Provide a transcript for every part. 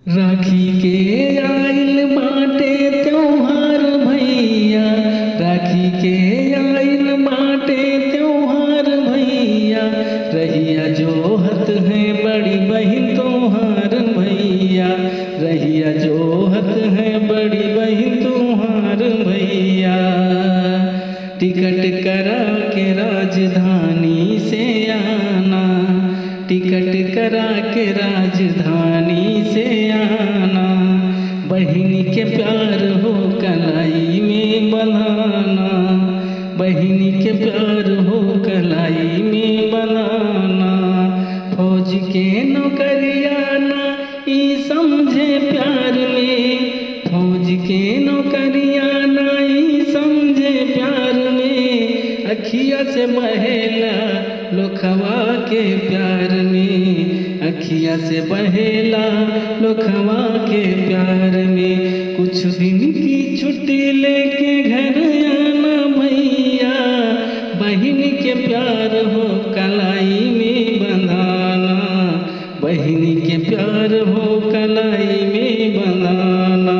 राखी के आइल बाटे त्योहार भैया राखी के आइल बाटे त्योहार भैया रहिया जोहत है बड़ी बहिन तोहार भैया रहिया जोहत है बड़ी बहिन तोहार भैया टिकट करा के राजधानी से आना टिकट करा के राजधानी से आना बहन के प्यार हो कलाई में बनाना बहन के प्यार हो कलाई में बनाना फौज के नौकरियाना ई समझे प्यार में फौज के नौकरियाना ई समझे प्यार में अखिया से बहेला लोखवा के प्यार में अखिया से बहेला लोखवा के प्यार में कुछ दिन की छुट्टी लेके घर आना भैया बहन के प्यार हो कलाई में बंधाना बहन के प्यार हो कलाई में बंधाना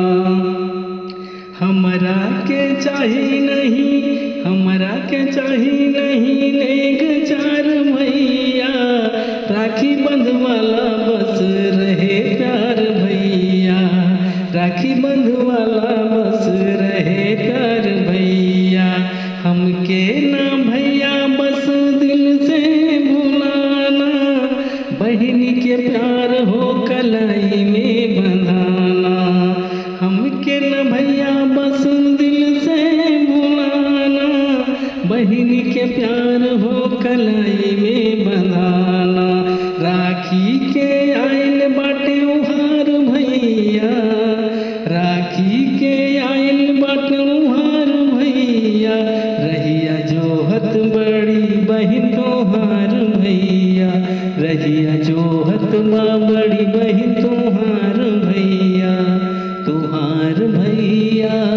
हमरा के चाही नहीं हमरा के चाही नहीं नेक चार भैया राखी बंधवाला बस रहे प्यार भैया राखी बंधवाला बस रहे प्यार भैया हमके ना भैया बस दिल से भुलाना बहन के प्यार हो कलाई में बंधाना हमके न भैया बस दिल से भुलाना बहन के प्यार हो कलाई में बंधाना राखी के आइल बाटे उहार भैया राखी के आइल बाटे उहार भैया रहिया जोहत बड़ी बहन तोहार भैया रहिया जोहत माँ बड़ी बहन तोहार भैया तुहार भैया